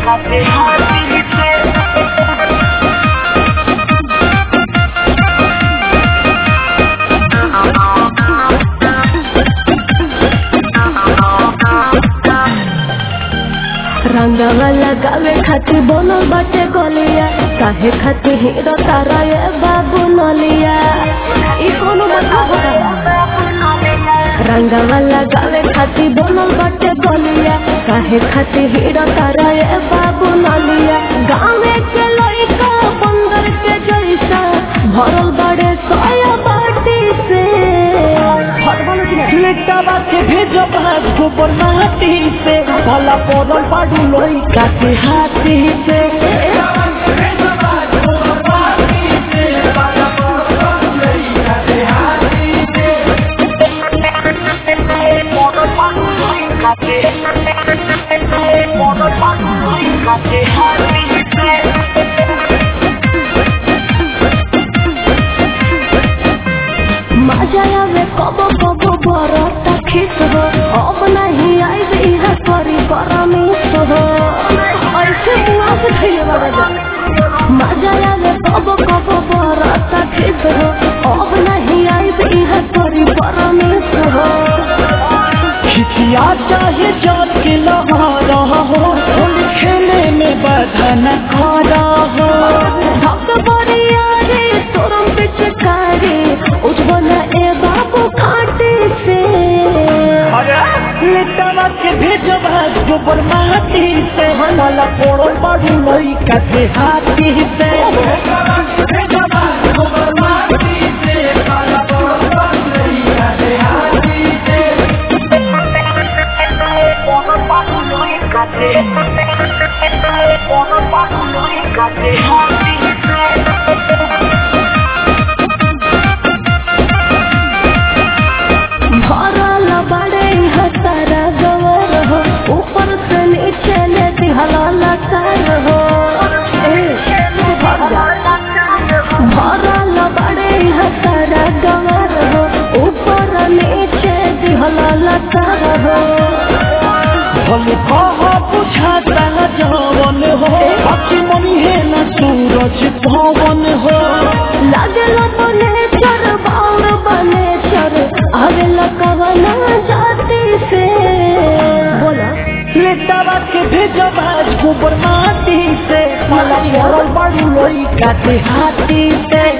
खाते हाथी से रंगवा लगावे खातिर बनल बाटे गलिया काहे खातिर हीरो तारा ये बाबू नलिया ई कोनो मतलब होता रंगवा लगावे खातिर बनल बाटे गलिया काहे खातिर हीरो तारा ये बाबू नलिया गाँवे के लइका बंदर के जैसा भरल बड़े सोया बाटी से भरल की ना लेटावा के भेजो भाग गोबर माटी से भला पड़ल बाडू लोई काटे हाथी से मजा आवे कबो कबो बरता खिस हो अब नहीं आई इहा करी परमिस हो ऐसे बुआ से खइले बाबा जा मजा आवे कबो कबो बरता खिस हो अब नहीं आई इहा करी परमिस हो खिचिया चाहे जात के लहारा हो होली खेले में बाधा न खारा हो धक बरिया रे तोरम पिचकारी उठबन ए बाबू काटे से लेटावा के भेजो भाग गोबर माटी से भला पड़ल बाडू लोई काटे हाथी से भरल बड़े हतारा गवर हो ऊपर से नीचे ले दिहला लकार हो ए, भाग जा। भरल बड़े हतारा गवर हो ऊपर नीचे दिहला लकार हो भले कहा बुझाता न जवन हो बाकी मनी है न सूरज पवन हो लागल बने चर बाउर बने चर आवेल कवना जाति से बोला लेटावा के भेजो भाज गोबर माटी से मला पड़ल बड़ी लोई काटे हाथी से